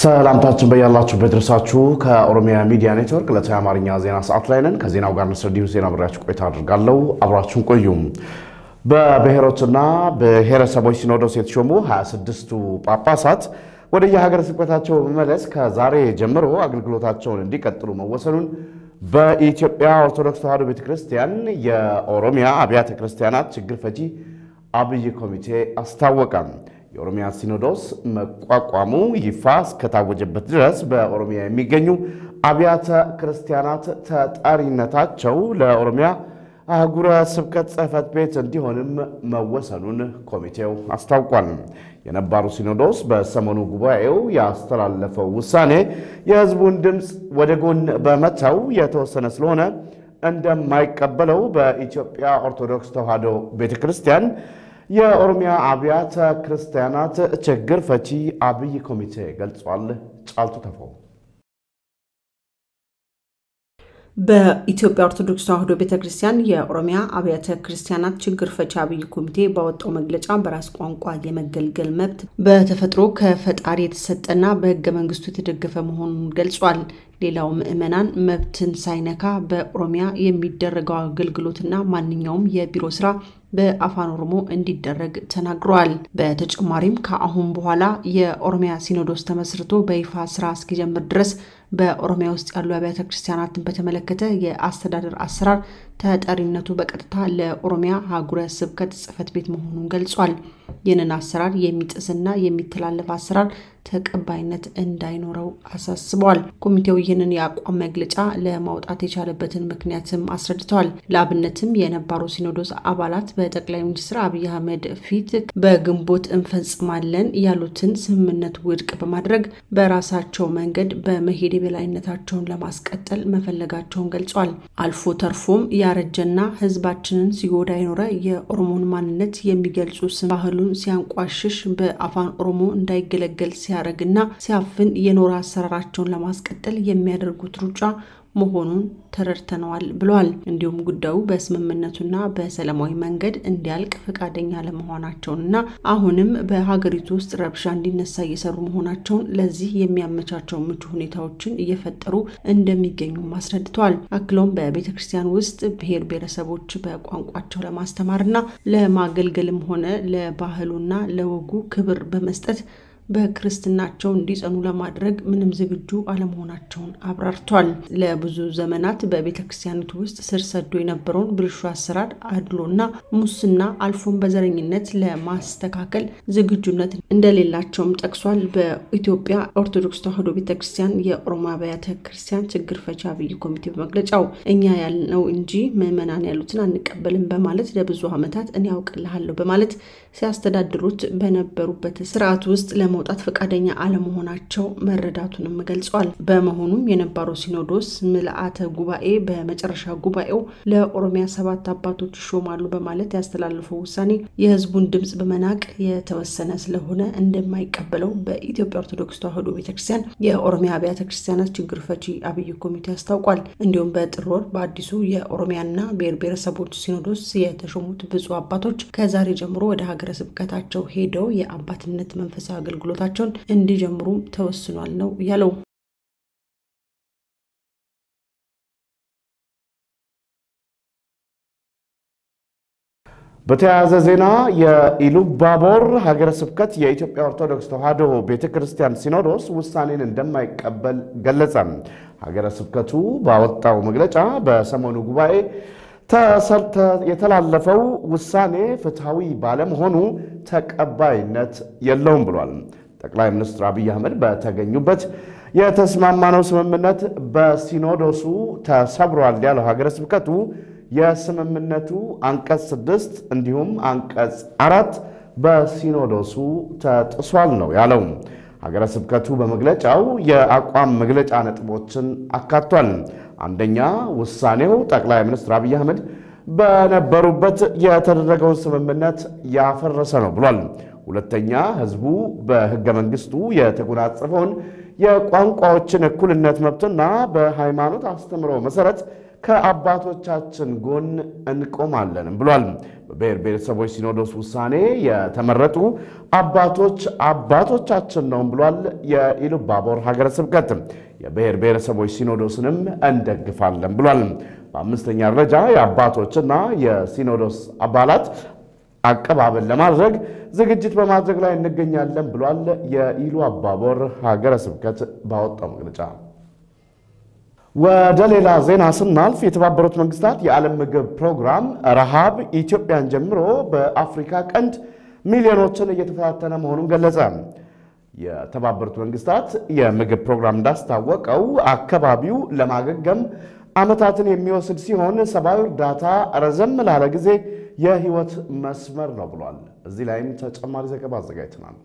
ሰላምታችን በያላችሁበት ድረሳችሁ። ከኦሮሚያ ሚዲያ ኔትወርክ ዕለታዊ የአማርኛ ዜና ሰዓት ላይ ነን። ከዜናው ጋር ንስር ዲሁ ዜና ብሬያችሁ ቆይታ አድርጋለሁ። አብራችሁን ቆዩ። በብሔሮችና ብሔረሰቦች ሲኖዶስ የተሾሙ 26ቱ ጳጳሳት ወደ የሀገረ ስብከታቸው በመመለስ ከዛሬ ጀምሮ አገልግሎታቸውን እንዲቀጥሉ መወሰኑን በኢትዮጵያ ኦርቶዶክስ ተዋሕዶ ቤተ ክርስቲያን የኦሮሚያ አብያተ ክርስቲያናት ችግር ፈቺ አብይ ኮሚቴ አስታወቀ። የኦሮሚያ ሲኖዶስ መቋቋሙ ይፋ እስከታወጀበት ድረስ በኦሮሚያ የሚገኙ አብያተ ክርስቲያናት ተጠሪነታቸው ለኦሮሚያ አህጉረ ስብከት ጽሕፈት ቤት እንዲሆንም መወሰኑን ኮሚቴው አስታውቋል። የነባሩ ሲኖዶስ በሰሞኑ ጉባኤው ያስተላለፈው ውሳኔ የሕዝቡን ድምፅ ወደ ጎን በመተው የተወሰነ ስለሆነ እንደማይቀበለው በኢትዮጵያ ኦርቶዶክስ ተዋሕዶ ቤተ ክርስቲያን የኦሮሚያ አብያተ ክርስቲያናት ችግር ፈቺ አብይ ኮሚቴ ገልጿል። ጫልቱ ተፈው በኢትዮጵያ ኦርቶዶክስ ተዋሕዶ ቤተ ክርስቲያን የኦሮሚያ አብያተ ክርስቲያናት ችግር ፈቺ አብይ ኮሚቴ ባወጣው መግለጫ በራስ ቋንቋ የመገልገል መብት በተፈጥሮ ከፈጣሪ የተሰጠና በሕገ መንግስቱ የተደገፈ መሆኑን ገልጿል። ሌላው ምዕመናን መብትን ሳይነካ በኦሮሚያ የሚደረገው አገልግሎትና ማንኛውም የቢሮ ስራ በአፋን ኦሮሞ እንዲደረግ ተናግረዋል። በተጨማሪም ከአሁን በኋላ የኦሮሚያ ሲኖዶስ ተመስርቶ በይፋ ስራ እስኪጀምር ድረስ በኦሮሚያ ውስጥ ያሉ አብያተ ክርስቲያናትን በተመለከተ የአስተዳደር አሰራር ተጠሪነቱ በቀጥታ ለኦሮሚያ ሀገረ ስብከት ጽሕፈት ቤት መሆኑን ገልጿል። ይህንን አሰራር የሚጥስና የሚተላለፍ አሰራር ተቀባይነት እንዳይኖረው አሳስበዋል። ኮሚቴው ይህንን የአቋም መግለጫ ለማውጣት የቻለበትን ምክንያትም አስረድተዋል። ለአብነትም የነባሩ ሲኖዶስ አባላት በጠቅላይ ሚኒስትር አብይ አህመድ ፊት በግንቦት እንፈጽማለን ያሉትን ስምምነት ውድቅ በማድረግ በራሳቸው መንገድ በመሄድ የበላይነታቸውን ለማስቀጠል መፈለጋቸውን ገልጿል። አልፎ ተርፎም ያረጀና ሕዝባችንን ሲጎዳ የኖረ የኦሮሞን ማንነት የሚገልጹ ስም ባህሉን ሲያንቋሽሽ በአፋን ኦሮሞ እንዳይገለገል ሲያደርግና ሲያፍን የኖረ አሰራራቸውን ለማስቀጠል የሚያደርጉት ሩጫ መሆኑን ተረድተነዋል ብለዋል። እንዲሁም ጉዳዩ በስምምነቱና በሰላማዊ መንገድ እንዲያልቅ ፈቃደኛ ለመሆናቸውንና አሁንም በሀገሪቱ ውስጥ ረብሻ እንዲነሳ እየሰሩ መሆናቸውን ለዚህ የሚያመቻቸው ምቹ ሁኔታዎችን እየፈጠሩ እንደሚገኙም አስረድተዋል። አክለውም በቤተ ክርስቲያን ውስጥ ብሔር ብሔረሰቦች በቋንቋቸው ለማስተማርና ለማገልገልም ሆነ ለባህሉና ለወጉ ክብር በመስጠት በክርስትናቸው እንዲጸኑ ለማድረግ ምንም ዝግጁ አለመሆናቸውን አብራርቷል። ለብዙ ዘመናት በቤተ ክርስቲያኒቱ ውስጥ ስር ሰዶ የነበረውን ብልሹ አሰራር፣ አድሎና ሙስና አልፎም በዘረኝነት ለማስተካከል ዝግጁነት እንደሌላቸውም ጠቅሷል። በኢትዮጵያ ኦርቶዶክስ ተዋሕዶ ቤተ ክርስቲያን የኦሮሞ አብያተ ክርስቲያን ችግር ፈቺ አብይ ኮሚቴ በመግለጫው እኛ ያልነው እንጂ ምዕመናን ያሉትን አንቀበልም በማለት ለብዙ ዓመታት እኔ ያውቅልሃለሁ በማለት ሲያስተዳድሩት በነበሩበት ስርዓት ውስጥ ለመውጣት ፈቃደኛ አለመሆናቸው መረዳቱንም ገልጿል። በመሆኑም የነባሩ ሲኖዶስ ምልአተ ጉባኤ በመጨረሻ ጉባኤው ለኦሮሚያ ሰባት አባቶች ይሾማሉ በማለት ያስተላለፈው ውሳኔ የሕዝቡን ድምፅ በመናቅ የተወሰነ ስለሆነ እንደማይቀበለው በኢትዮጵያ ኦርቶዶክስ ተዋሕዶ ቤተክርስቲያን የኦሮሚያ አብያተ ክርስቲያናት ችግር ፈቺ አብይ ኮሚቴ አስታውቋል። እንዲሁም በጥር ወር በአዲሱ የኦሮሚያና ብሔር ብሔረሰቦች ሲኖዶስ የተሾሙት ብፁዕ አባቶች ከዛሬ ጀምሮ ወደ ሀገረ ስብከታቸው ሄደው የአባትነት መንፈሳዊ አገልግሎታቸውን እንዲጀምሩ ተወስኗል ነው ያለው። በተያያዘ ዜና የኢሉባቦር ሀገረ ስብከት የኢትዮጵያ ኦርቶዶክስ ተዋሕዶ ቤተ ክርስቲያን ሲኖዶስ ውሳኔን እንደማይቀበል ገለጸ። ሀገረ ስብከቱ ባወጣው መግለጫ በሰሞኑ ጉባኤ የተላለፈው ውሳኔ ፍትሐዊ ባለመሆኑ ተቀባይነት የለውም ብሏል። ጠቅላይ ሚኒስትር አብይ አህመድ በተገኙበት የተስማማነው ስምምነት በሲኖዶሱ ተሰብሯል ያለው ሀገረ ስብከቱ የስምምነቱ አንቀጽ ስድስት እንዲሁም አንቀጽ አራት በሲኖዶሱ ተጥሷል ነው ያለው። ሀገረ ስብከቱ በመግለጫው የአቋም መግለጫ ነጥቦችን አካቷል። አንደኛ ውሳኔው ጠቅላይ ሚኒስትር አብይ አህመድ በነበሩበት የተደረገውን ስምምነት ያፈረሰ ነው ብሏል። ሁለተኛ ሕዝቡ በሕገ መንግሥቱ የተጎናጸፈውን የቋንቋዎችን እኩልነት መብትና በሃይማኖት አስተምሮ መሠረት ከአባቶቻችን ጎን እንቆማለንም ብሏል። በብሔር ብሔረሰቦች ሲኖዶስ ውሳኔ የተመረጡ አባቶች አባቶቻችን ነው ብሏል። የኢሉባቦር ሀገረ ስብከት የብሔር ብሔረሰቦች ሲኖዶስንም እንደግፋለን ብሏል። በአምስተኛ ደረጃ የአባቶችና የሲኖዶስ አባላት አቀባበል ለማድረግ ዝግጅት በማድረግ ላይ እንገኛለን ብሏል። የኢሉ አባቦር ሀገረ ስብከት ባወጣው መግለጫ። ወደ ሌላ ዜና ስናልፍ የተባበሩት መንግስታት የዓለም ምግብ ፕሮግራም ረሃብ ኢትዮጵያን ጀምሮ በአፍሪካ ቀንድ ሚሊዮኖችን እየተፈታተነ መሆኑን ገለጸ። የተባበሩት መንግስታት የምግብ ፕሮግራም እንዳስታወቀው አካባቢው ለማገገም ዓመታትን የሚወስድ ሲሆን ሰብአዊ እርዳታ ረዘም ላለ ጊዜ የህይወት መስመር ነው ብሏል። እዚህ ላይም ተጨማሪ ዘገባ አዘጋጅተናል።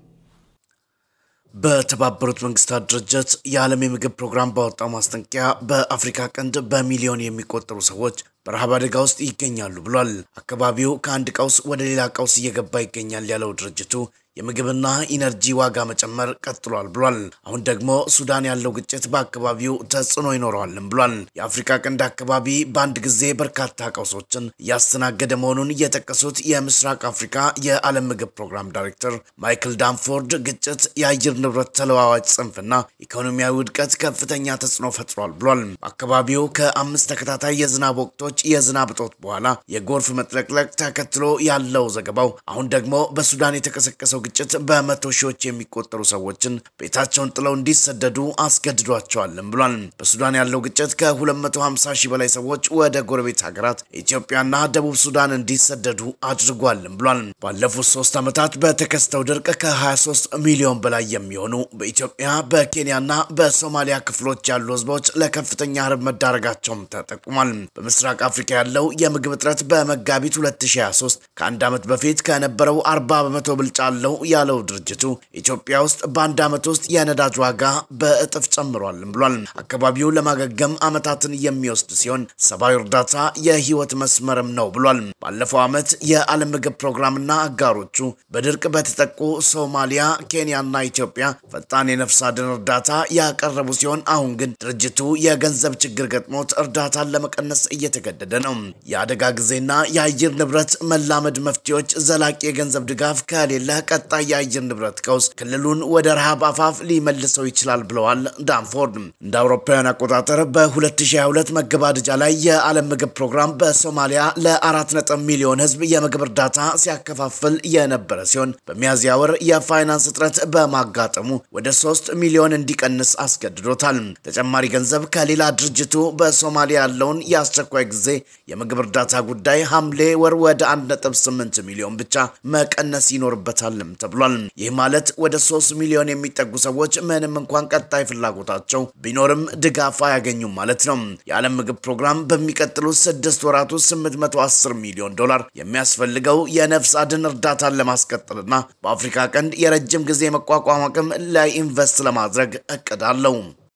በተባበሩት መንግስታት ድርጅት የዓለም የምግብ ፕሮግራም ባወጣው ማስጠንቀቂያ በአፍሪካ ቀንድ በሚሊዮን የሚቆጠሩ ሰዎች በረሃብ አደጋ ውስጥ ይገኛሉ ብሏል። አካባቢው ከአንድ ቀውስ ወደ ሌላ ቀውስ እየገባ ይገኛል ያለው ድርጅቱ የምግብና ኢነርጂ ዋጋ መጨመር ቀጥሏል ብሏል። አሁን ደግሞ ሱዳን ያለው ግጭት በአካባቢው ተጽዕኖ ይኖረዋልም ብሏል። የአፍሪካ ቀንድ አካባቢ በአንድ ጊዜ በርካታ ቀውሶችን እያስተናገደ መሆኑን የጠቀሱት የምስራቅ አፍሪካ የዓለም ምግብ ፕሮግራም ዳይሬክተር ማይክል ዳንፎርድ ግጭት፣ የአየር ንብረት ተለዋዋጭ ጽንፍና ኢኮኖሚያዊ ውድቀት ከፍተኛ ተጽዕኖ ፈጥሯል ብሏል። በአካባቢው ከአምስት ተከታታይ የዝናብ ወቅቶች የዝናብ እጦት በኋላ የጎርፍ መጥለቅለቅ ተከትሎ ያለው ዘገባው አሁን ደግሞ በሱዳን የተቀሰቀሰው ግጭት በመቶ ሺዎች የሚቆጠሩ ሰዎችን ቤታቸውን ጥለው እንዲሰደዱ አስገድዷቸዋልም ብሏል። በሱዳን ያለው ግጭት ከ250 ሺህ በላይ ሰዎች ወደ ጎረቤት ሀገራት ኢትዮጵያና ደቡብ ሱዳን እንዲሰደዱ አድርጓልም ብሏል። ባለፉት ሶስት ዓመታት በተከስተው ድርቅ ከ23 ሚሊዮን በላይ የሚሆኑ በኢትዮጵያ በኬንያና በሶማሊያ ክፍሎች ያሉ ህዝቦች ለከፍተኛ ረሃብ መዳረጋቸውም ተጠቁሟል። በምስራቅ አፍሪካ ያለው የምግብ እጥረት በመጋቢት 2023 ከአንድ ዓመት በፊት ከነበረው 40 በመቶ ብልጫ አለው ያለው ድርጅቱ ኢትዮጵያ ውስጥ በአንድ ዓመት ውስጥ የነዳጅ ዋጋ በእጥፍ ጨምሯልም ብሏል። አካባቢው ለማገገም ዓመታትን የሚወስድ ሲሆን ሰብአዊ እርዳታ የህይወት መስመርም ነው ብሏል። ባለፈው ዓመት የዓለም ምግብ ፕሮግራምና አጋሮቹ በድርቅ በተጠቁ ሶማሊያ፣ ኬንያና ኢትዮጵያ ፈጣን የነፍስ አድን እርዳታ ያቀረቡ ሲሆን አሁን ግን ድርጅቱ የገንዘብ ችግር ገጥሞት እርዳታን ለመቀነስ እየተገደደ ነው። የአደጋ ጊዜና የአየር ንብረት መላመድ መፍትሄዎች ዘላቂ የገንዘብ ድጋፍ ከሌለ ቀጣይ የአየር ንብረት ቀውስ ክልሉን ወደ ረሃብ አፋፍ ሊመልሰው ይችላል ብለዋል ዳንፎርድ። እንደ አውሮፓውያን አቆጣጠር በ2022 መገባደጃ ላይ የዓለም ምግብ ፕሮግራም በሶማሊያ ለ4 ሚሊዮን ህዝብ የምግብ እርዳታ ሲያከፋፍል የነበረ ሲሆን በሚያዝያ ወር የፋይናንስ እጥረት በማጋጠሙ ወደ 3 ሚሊዮን እንዲቀንስ አስገድዶታል። ተጨማሪ ገንዘብ ከሌላ ድርጅቱ በሶማሊያ ያለውን የአስቸኳይ ጊዜ የምግብ እርዳታ ጉዳይ ሐምሌ ወር ወደ 1.8 ሚሊዮን ብቻ መቀነስ ይኖርበታልም ተብሏል። ይህ ማለት ወደ 3 ሚሊዮን የሚጠጉ ሰዎች ምንም እንኳን ቀጣይ ፍላጎታቸው ቢኖርም ድጋፍ አያገኙም ማለት ነው። የዓለም ምግብ ፕሮግራም በሚቀጥሉት ስድስት ወራት ውስጥ 810 ሚሊዮን ዶላር የሚያስፈልገው የነፍስ አድን እርዳታን ለማስቀጠልና በአፍሪካ ቀንድ የረጅም ጊዜ መቋቋም አቅም ላይ ኢንቨስት ለማድረግ እቅድ አለው።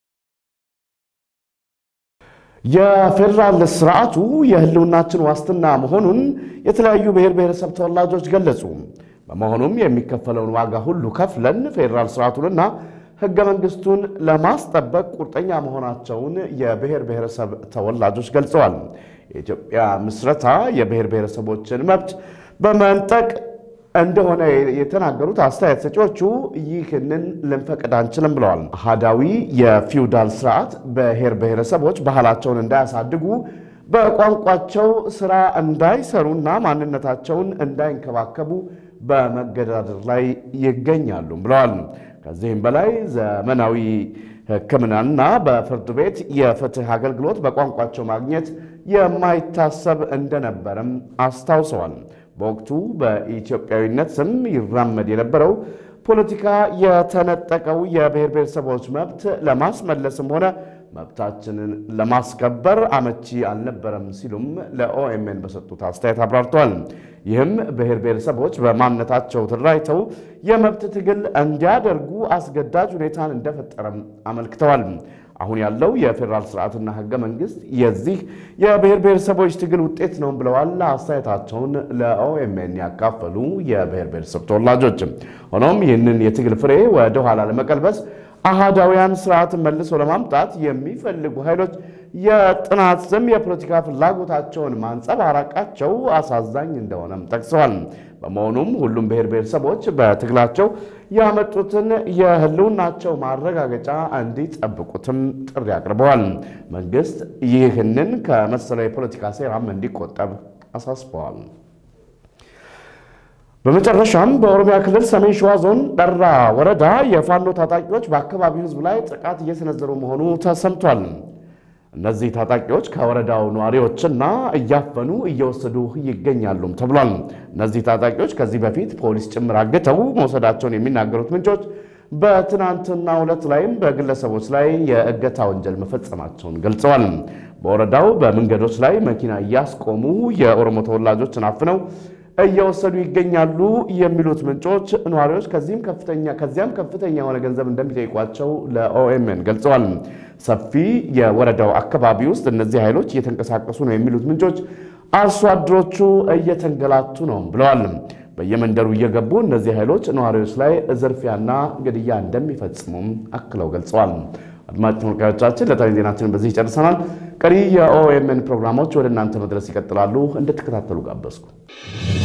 የፌዴራል ስርዓቱ የህልውናችን ዋስትና መሆኑን የተለያዩ ብሔር ብሔረሰብ ተወላጆች ገለጹ። በመሆኑም የሚከፈለውን ዋጋ ሁሉ ከፍለን ፌዴራል ስርዓቱንና ህገ መንግስቱን ለማስጠበቅ ቁርጠኛ መሆናቸውን የብሔር ብሔረሰብ ተወላጆች ገልጸዋል። የኢትዮጵያ ምስረታ የብሔር ብሔረሰቦችን መብት በመንጠቅ እንደሆነ የተናገሩት አስተያየት ሰጪዎቹ ይህንን ልንፈቅድ አንችልም ብለዋል። አሃዳዊ የፊውዳል ስርዓት ብሔር ብሔረሰቦች ባህላቸውን እንዳያሳድጉ በቋንቋቸው ስራ እንዳይሰሩና ማንነታቸውን እንዳይንከባከቡ በመገዳደር ላይ ይገኛሉ ብለዋል። ከዚህም በላይ ዘመናዊ ሕክምናና በፍርድ ቤት የፍትህ አገልግሎት በቋንቋቸው ማግኘት የማይታሰብ እንደነበረም አስታውሰዋል። በወቅቱ በኢትዮጵያዊነት ስም ይራመድ የነበረው ፖለቲካ የተነጠቀው የብሔር ብሔረሰቦች መብት ለማስመለስም ሆነ መብታችንን ለማስከበር አመቺ አልነበረም ሲሉም ለኦኤምኤን በሰጡት አስተያየት አብራርተዋል። ይህም ብሔር ብሔረሰቦች በማንነታቸው ተደራጅተው የመብት ትግል እንዲያደርጉ አስገዳጅ ሁኔታን እንደፈጠረም አመልክተዋል። አሁን ያለው የፌዴራል ስርዓትና ህገ መንግስት የዚህ የብሔር ብሔረሰቦች ትግል ውጤት ነው ብለዋል። አስተያየታቸውን ለኦኤምኤን ያካፈሉ የብሔር ብሔረሰብ ተወላጆች። ሆኖም ይህንን የትግል ፍሬ ወደ ኋላ ለመቀልበስ አህዳውያን ስርዓትን መልሶ ለማምጣት የሚፈልጉ ኃይሎች የጥናት ስም የፖለቲካ ፍላጎታቸውን ማንጸባረቃቸው አሳዛኝ እንደሆነም ጠቅሰዋል። በመሆኑም ሁሉም ብሔር ብሔረሰቦች በትግላቸው ያመጡትን የህልውናቸው ማረጋገጫ እንዲጠብቁትም ጥሪ አቅርበዋል። መንግስት ይህንን ከመሰለው የፖለቲካ ሴራም እንዲቆጠብ አሳስበዋል። በመጨረሻም በኦሮሚያ ክልል ሰሜን ሸዋ ዞን ጠራ ወረዳ የፋኖ ታጣቂዎች በአካባቢው ህዝብ ላይ ጥቃት እየሰነዘሩ መሆኑ ተሰምቷል። እነዚህ ታጣቂዎች ከወረዳው ነዋሪዎችና እያፈኑ እየወሰዱ ይገኛሉም ተብሏል። እነዚህ ታጣቂዎች ከዚህ በፊት ፖሊስ ጭምር አግተው መውሰዳቸውን የሚናገሩት ምንጮች በትናንትናው ዕለት ላይም በግለሰቦች ላይ የእገታ ወንጀል መፈጸማቸውን ገልጸዋል። በወረዳው በመንገዶች ላይ መኪና እያስቆሙ የኦሮሞ ተወላጆችን አፍነው እየወሰዱ ይገኛሉ የሚሉት ምንጮች ነዋሪዎች ከዚህም ከፍተኛ ከዚያም ከፍተኛ የሆነ ገንዘብ እንደሚጠይቋቸው ለኦኤምኤን ገልጸዋል። ሰፊ የወረዳው አካባቢ ውስጥ እነዚህ ኃይሎች እየተንቀሳቀሱ ነው የሚሉት ምንጮች አርሶ አደሮቹ እየተንገላቱ ነው ብለዋል። በየመንደሩ እየገቡ እነዚህ ኃይሎች ነዋሪዎች ላይ ዝርፊያና ግድያ እንደሚፈጽሙም አክለው ገልጸዋል። አድማጭ ተመልካዮቻችን ለታዊ ዜናችንን በዚህ ይጨርሰናል። ቀሪ የኦኤምኤን ፕሮግራሞች ወደ እናንተ መድረስ ይቀጥላሉ። እንድትከታተሉ ጋበዝኩ።